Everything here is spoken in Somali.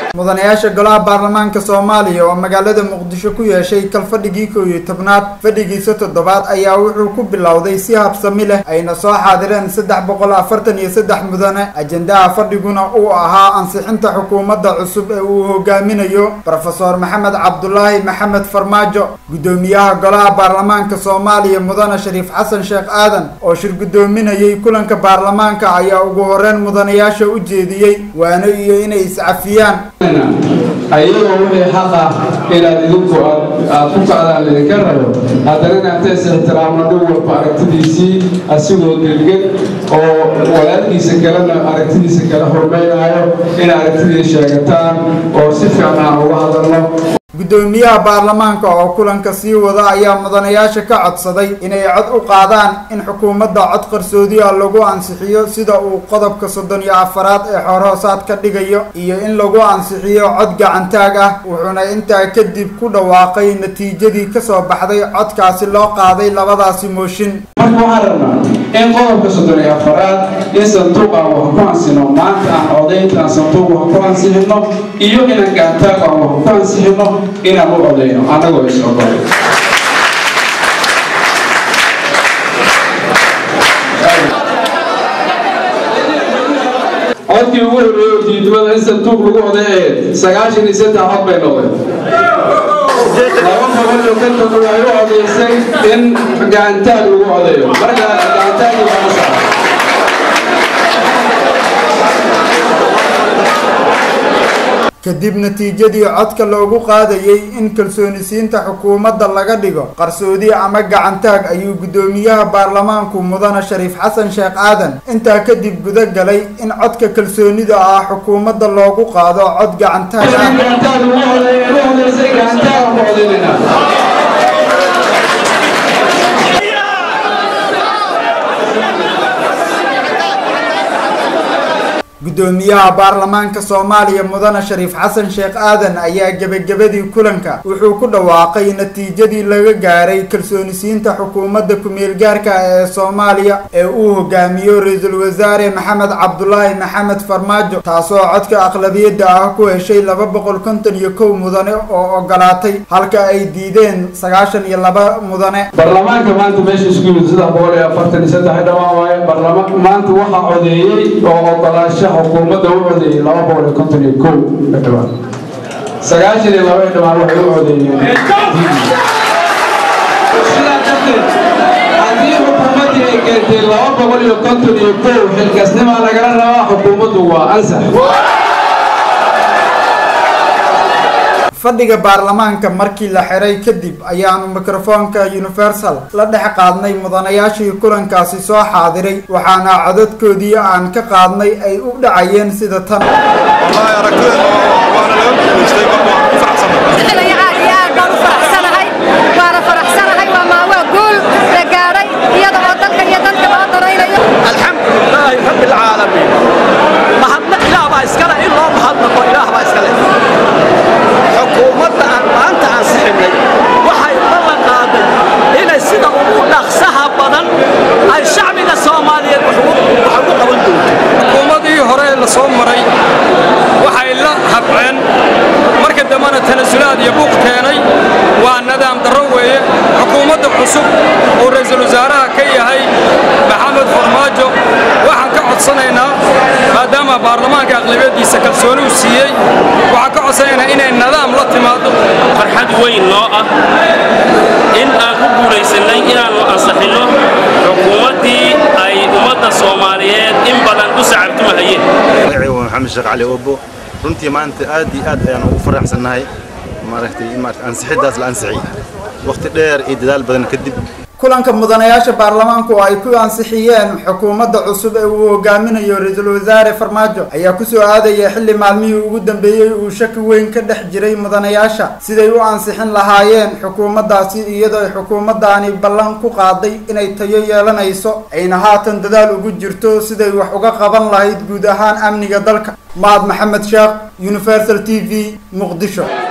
mudanayaasha golaha baarlamaanka soomaaliya oo magaalada muqdisho ku yeeshay kalfadhigii kow iyo tobnaad fadhigiisa toddobaad ayaa wuxuu ku bilowday si habsami leh ayna soo xaadireen saddex boqol afartan iyo saddex mudane ajendaha fadhiguna uu ahaa ansixinta xukuumadda cusub ee uu hogaaminayo rofeor maxamed cabdulaahi maxamed farmaajo guddoomiyaha golaha baarlamaanka soomaaliya mudane shariif xasan sheekh aadan oo shir guddoominayay kulanka baarlamaanka ayaa ugu horeyn mudanayaasha u jeediyey waano iyo inay iscafiyaan ayagoo wixii xaq ah inaad idinku aad ku kacdaan laydinka rabo haddana inaantays ixtiraamno dhin walba aragtidiisii asigoo delgan oo walaalkiisa kalena aragtidiisa kala hormaynaayo in aragtidii sheegataan oo si fiican aan uga hadalno guddoomiyaha baarlamaanka oo kulanka sii wada ayaa mudanayaasha ka codsaday inay cod u qaadaan in xukuumadda cod qarsoodiya lagu ansixiyo sida uu qodobka soddon iyo afaraad ee xoorhoosaad ka dhigayo iyo in lagu ansixiyo cod gacantaag ah wuxuuna intaa kadib ku dhawaaqay natiijadii kasoo baxday codkaasi loo qaaday labadaasi mooshin marka waxaan rabnaa in qodobka soddon iyo afaraad in sanduuq aan wax ku ansino maanta aan codaynta aan sanduuq wax ku ansixino iyo inaan gacantaag aan wax ku ansixino inaan u codayno annagoo is ogol codkii ugu horreeyey oo diidmada in sanduuq lagu oday ee sagaashan iyo saddex cod bay noqdeen laba boqol iyo konton waxay u codaysay in gacantaag lagu codayo marka gacantaagii baa la socda kadib natiijadii codka loogu qaadayey in kalsoonisiinta xukuumadda laga dhigo qarsoodi ama gacantaag ayuu guddoomiyaha baarlamaanku mudane shariif xasan sheekh aadan intaa kadib guda galay in codka kalsoonida ah xukuumadda loogu qaado cod gacantaag ah guddoomiyaha baarlamaanka soomaaliya mudane shariif xasan sheekh aadan ayaa gebagabadii kulanka wuxuu ku dhawaaqay natiijadii laga gaaray kalsoonisiinta xukuumadda ku-meelgaarka ee soomaaliya ee uu hogaamiyo ra-iisul wasaare maxamed cabdulaahi maxamed farmaajo taasoo codka aqlabiyadda ah ku heshay laba boqol konton iyo kow mudane oo ogolaatay halka ay diideen sagaashan iyo laba mudane baarlamaanka maanta meesha isku yimid saddex boqol iyo afartan iyo saddex dhawaan waaye baarlama maanta waxaa codeeyey oo ogolaasha xukuumadda u codeeyey laba boqol iyo konton iyo kow dhibaan sagaashan iyo laba dhibaan waxay u codeeyeen sidaa darteed haddii xukuumaddii ay keentay laba boqol iyo konton iyo kow xilkasnimaa lagala rabaa xukuumaddu waa ansax fadhiga baarlamaanka markii la xiray kadib ayaanu mikrofoonka universal la dhex qaadnay mudanayaashii kulankaasi soo xaadiray waxaana codadkoodii aan ka qaadnay ay u dhacayeen sida tan alxamdulilaahi rabbi alcaalamiin mahadna ilaah baa iskale in loo mahadnaqo ilaah baa iskale xukuumadda aan maanta ansixinay waxay ballan qaaday inay sida ugu dhaqsaha badan ay shacbiga soomaaliyeed wax ugu qaban doonto xukuumadii hore la soo maray waxay la habceen marka dambena tanasulaad iyo buuq keenay waa nadaam darro weeye xukuumadda cusub uu ra'iisul wasaaraha ka yahay maxamed farmaajo waxaan ka codsanaynaa maadaama baarlamaanka aqlabiyadiisa kalsooni uu siiyey waxaan ka codsanaynaa inay nadaam la timaado farxad weyn noo ah in aan ku guulaysannay inaannu ansaxinno xukuumaddii ay ummadda soomaaliyeed in badan u sacabtumahayeen magacaygu waa maxamed sheekh cali obo runtii maanta aad iyo aad ayaan ugu faraxsannahay maaragtay in maaragtay ansixiddaas la ansixiyey waqti dheer iyo dadaal badan kadib kulanka mudanayaasha baarlamaanku oo ay ku ansixiyeen xukuumadda cusub ee uu hogaaminayo ra-iisul wasaare farmaajo ayaa kusoo aadaya xilli maalmihii ugu dambeeyey uu shaki weyn ka dhex jiray mudanayaasha siday u ansixin lahaayeen xukuumaddaasi iyadoo ay xukuumaddaani ballan ku qaaday inay tayo yeelanayso ayna haatan dadaal ugu jirto siday wax uga qaban lahayd guud ahaan amniga dalka mahad maxamed sheekh universal t v muqdisho